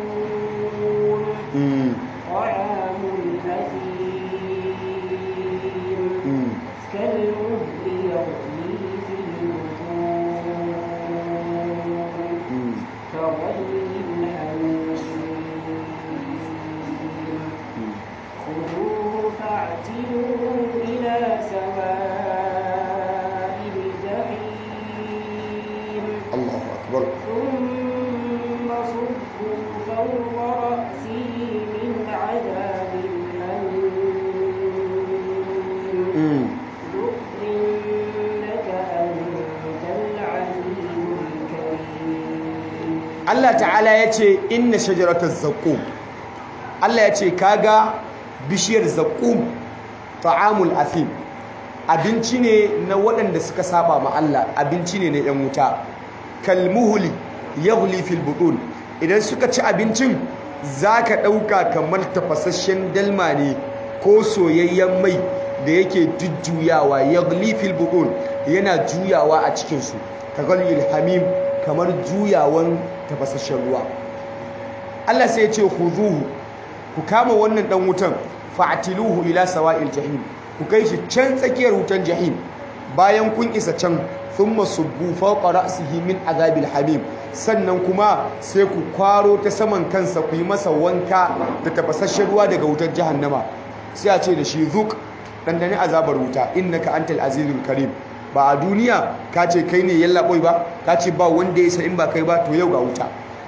mm, طعام الأثيم mm, كالمهل يغلي في البطون mm, كغلي الحميم mm. خذوه فاعتلوه إلى سواء الجحيم Allahu akbar ثم صبوا فوق رأسه من عذاب الأليم mm. ذق إنك أنت العليم الكريم Allah ta'ala ya ce inna shajarataz zaqum Allah ya ce kaga bishiyar zaqum ta'amul athim abinci ne na waɗanda suka saba ma Allah abinci ne na yan wuta kalmuhuli yaghli fil butun idan suka ci abincin zaka ɗauka kamar tafasasshen dalma ne ko soyayyen mai da yake jujjuyawa yaghli fil butun yana juyawa a cikin su kagalil hamim kamar juyawan tafasasshen ruwa Allah sai ya ce khuzuhu ku kama wannan dan wutan fa'tiluhu ila sawa'il jahim ku kai shi can tsakiyar wutan jahim bayan kun isa can thumma subbu fawqa ra'sihi min azabil hamim sannan kuma sai ku kwaro ta saman kansa ku yi masa wanka da tafasasshen ruwa daga wutar jahannama sai a ce da shi zuk dandane azabar wuta innaka antal azizul karim ba a duniya ka ce kai ne yallaɓoi ba ka ce ba wanda ya sa in ba kai ba to yau ga wuta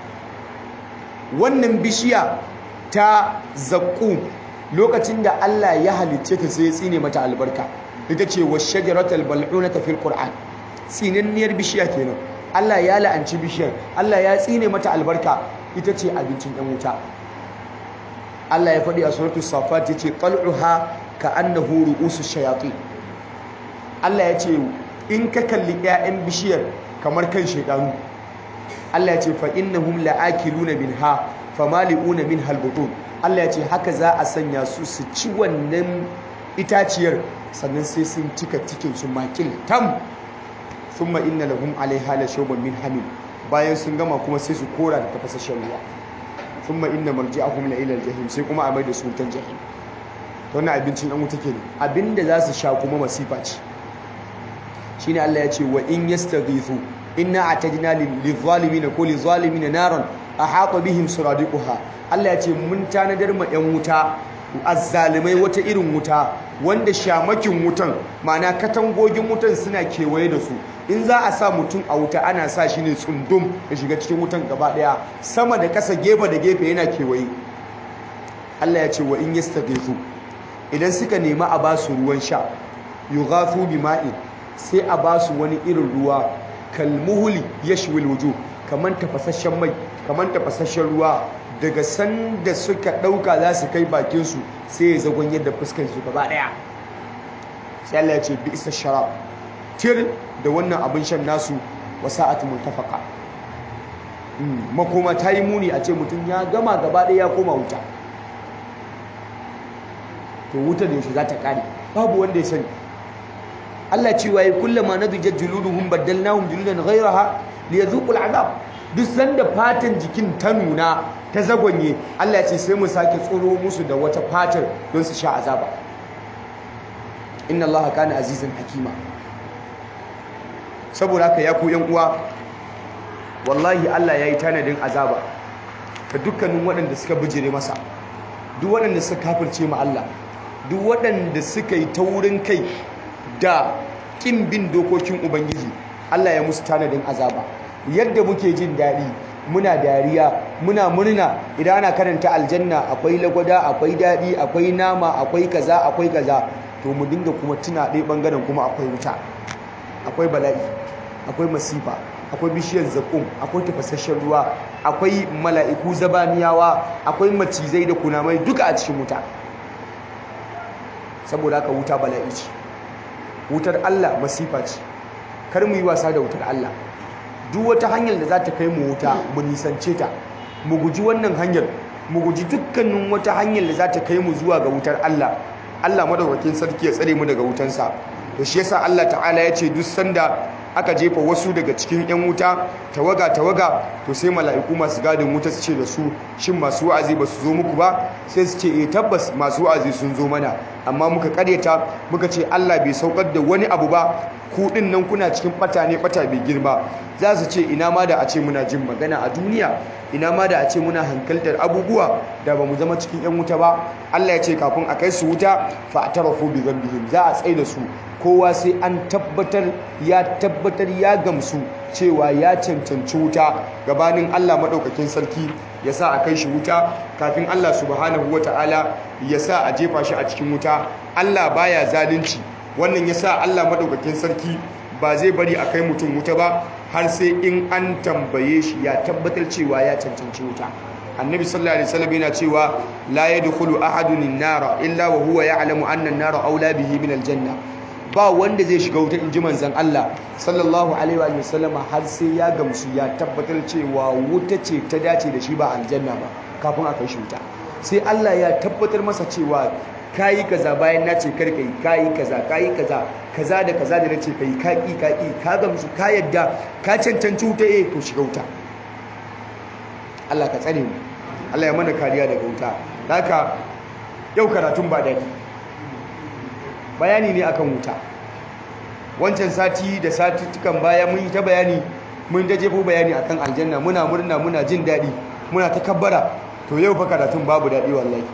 wannan bishiya ta zaƙu lokacin da Allah ya halicce ta sai ya tsine mata albarka ita ce wa shajaratul bal'unata fil qur'an tsinanniyar bishiya kenan Allah ya la'anci bishiyar Allah ya tsine mata albarka ita ce abincin ɗan wuta Allah ya faɗi a suratul safat yace qal'uha ka annahu ru'usu shayatin Allah ya ce in ka kalli 'ya'yan bishiyar kamar kan shaidanu Allah ya ce fa innahum la'akiluna minha famali'una min halbutun Allah ya ce haka za a sanya su su ci wannan itaciyar sannan sai sun cika cikin su makil tam thumma inna lahum 'alayha la shawban min hamim bayan sun gama kuma sai su kora da tafasashen ruwa thumma inna marji'ahum la ila al-jahim sai kuma a mai da su wutan jahim to wannan abincin an wuta kenan abinda za su sha kuma masifa ce shine Allah ya ce wa in yastaghithu inna atadna lil zalimin ko lil zalimin naran ahata bihim suradiquha Allah ya ce mun tanadar ma yan wuta azzalimai wata irin wuta wanda shamakin wutan ma'ana katangogin wutan suna kewaye da su in za a sa mutum a wuta ana sa shi ne tsundum ya shiga cikin wutan gaba daya sama da kasa gefe da gefe yana kewaye Allah ya ce wa in yastaghithu idan suka nemi a ba su ruwan sha yughathu bima'in sai a ba su wani irin ruwa kalmuhuli yashwil wujuh kaman tafasasshen mai kaman tafasasshen ruwa daga sanda suka dauka za su kai bakin su sai ya zagon yadda fuskar su gaba daya sai Allah ya ce bi isa sharab tir da wannan abin shan nasu wa sa'atu mutafaqa makoma ta yi muni a ce mutum ya gama gaba ɗaya ya koma wuta to wuta da yaushe za ta ƙare babu wanda ya sani Allah cewa ya kullama nadijat juluduhum baddalnahum juludan ghayraha liyadhuqul azab duk sanda fatan jikin ta nuna ta zagonye Allah ya ce sai mu sake tsoro musu da wata fatar don su sha azaba inna Allah kana azizan hakima saboda haka ya ku yan uwa wallahi Allah ya yi tanadin azaba ga dukkanin waɗanda suka bijire masa duk waɗanda suka kafirce ma Allah duk waɗanda suka yi taurin kai da ƙin bin dokokin Ubangiji Allah ya musu tanadin azaba yadda muke jin daɗi muna dariya muna murna idan ana karanta aljanna akwai lagwada akwai daɗi akwai nama akwai kaza akwai kaza to mu dinga kuma tuna ɗaya ɓangaren kuma akwai wuta akwai bala'i akwai masifa akwai bishiyar zaƙum akwai tafasasshen ruwa akwai mala'iku zabaniyawa akwai macizai da kunamai duka a cikin wuta saboda haka wuta bala'i ce wutar Allah masifa ce kar mu yi wasa da wutar Allah duk wata hanyar da za ta kai mu wuta mu nisance ta mu guji wannan hanyar mu guji dukkanin wata hanyar da za ta kai mu zuwa ga wutar Allah Allah madaukakin sarki ya tsare mu daga wutansa to shi yasa Allah ta'ala ya ce duk sanda aka jefa wasu daga cikin 'yan wuta tawaga tawaga to sai mala'iku masu gadin wuta su ce da su shin masu wa'azi ba su zo muku ba sai su ce eh tabbas masu wa'azi sun zo mana amma muka karyata muka ce Allah bai saukar da wani abu ba ku din nan kuna cikin bata ne bata bai girma za su ce ina ma da a ce muna jin magana a duniya ina ma da a ce muna hankaltar abubuwa da ba mu zama cikin 'yan wuta ba Allah ya ce kafin a kai su wuta fa atarafu bi dhanbihim za a tsaye da su kowa sai an tabbatar ya tabbatar ya gamsu cewa ya cancanci wuta gabanin Allah maɗaukakin sarki ya sa a kai shi wuta kafin Allah subhanahu wata'ala ya sa a jefa shi a cikin wuta Allah baya zalunci wannan ya sa Allah maɗaukakin sarki ba zai bari a kai mutum wuta ba har sai in an tambaye shi ya tabbatar cewa ya cancanci wuta annabi sallallahu alaihi wasallam yana cewa la yadkhulu ahadun an-nara illa wa huwa ya'lamu anna an-nara awla bihi min al-janna ba wanda zai shiga wuta inji manzon Allah sallallahu alaihi wa sallama har sai ya gamsu ya tabbatar cewa wuta ce ta dace da shi ba aljanna ba kafin a kai shi wuta sai Allah ya tabbatar masa cewa kayi kaza bayan na ce kar kai kayi kaza kayi kaza kaza da kaza da nace kai ka ki ka ki ka gamsu ka yadda ka cancanci wuta eh to shiga wuta Allah ka tsare mu Allah ya mana kariya daga wuta haka yau karatun ba dadi bayani ne akan wuta wancan sati da satuttukan baya mun yi ta bayani mun ta jefo bayani akan aljanna muna murna muna jin daɗi muna ta kabbara to yau fa karatun babu daɗi wallahi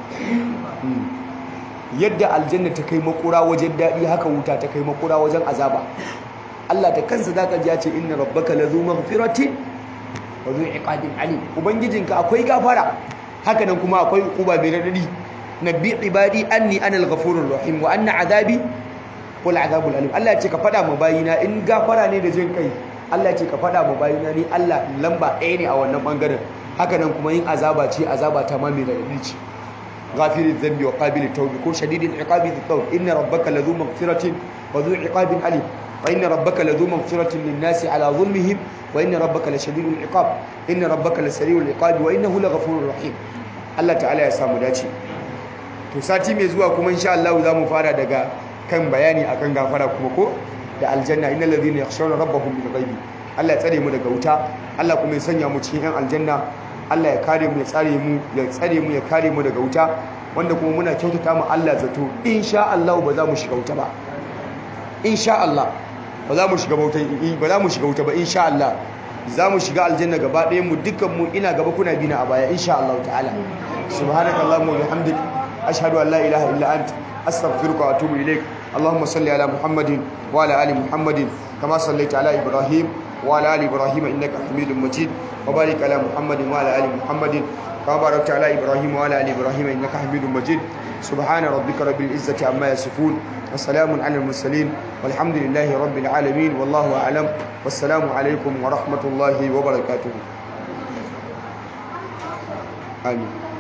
yadda aljanna ta kai makura wajen daɗi haka wuta ta kai makura wajen azaba Allah ta kansa zaka ji ya ce inna rabbaka lazu maghfiratin wa zu iqadin alim ubangijinka akwai gafara haka nan kuma akwai uba mai radadi nabbi ibadi anni ana al-ghafurur rahim wa anna azabi wal azabul alim Allah ya ce ka fada mu bayina in gafara ne da jin kai Allah ya ce ka fada mu bayina ni Allah lamba ɗaya ne a wannan bangaren haka nan kuma yin azaba ce azaba ta ma mai radadi ce ghafiriz dhanbi wa qabilit tawbi ko shadidil iqabi dhit tawb inna rabbaka ladhu maghfiratin wa dhu iqabin alim wa inna rabbaka ladhu maghfiratin lin nasi ala dhulmihim wa inna rabbaka lashadidul iqab inna rabbaka lasari'ul iqabi wa innahu laghafurur rahim Allah ta'ala ya samu dace to sati mai zuwa kuma insha Allah za mu fara daga kan bayani akan gafara kuma ko da aljanna innal ladhina yakhshawna rabbahum bil ghaibi Allah ya tsare mu daga wuta Allah kuma ya sanya mu cikin yan aljanna Allah ya kare mu ya tsare mu ya tsare mu ya kare mu daga wuta wanda kuma muna kyautata mu Allah zato insha Allah ba za mu shiga wuta ba insha Allah ba za mu shiga wuta ba za mu shiga wuta ba insha Allah za mu shiga aljanna gaba ɗayan mu dukkan mu ina gaba kuna bina a baya insha Allah ta'ala subhanakallahumma wa bihamdika أشهد أن لا إله إلا أنت أستغفرك وأتوب إليك اللهم صل على محمد وعلى آل محمد كما صليت على إبراهيم وعلى آل إبراهيم إنك حميد مجيد وبارك على محمد وعلى آل محمد كما باركت على إبراهيم وعلى آل إبراهيم إنك حميد مجيد سبحان ربك رب العزة عما يصفون وسلام على المرسلين والحمد لله رب العالمين والله أعلم والسلام عليكم ورحمة الله وبركاته آمين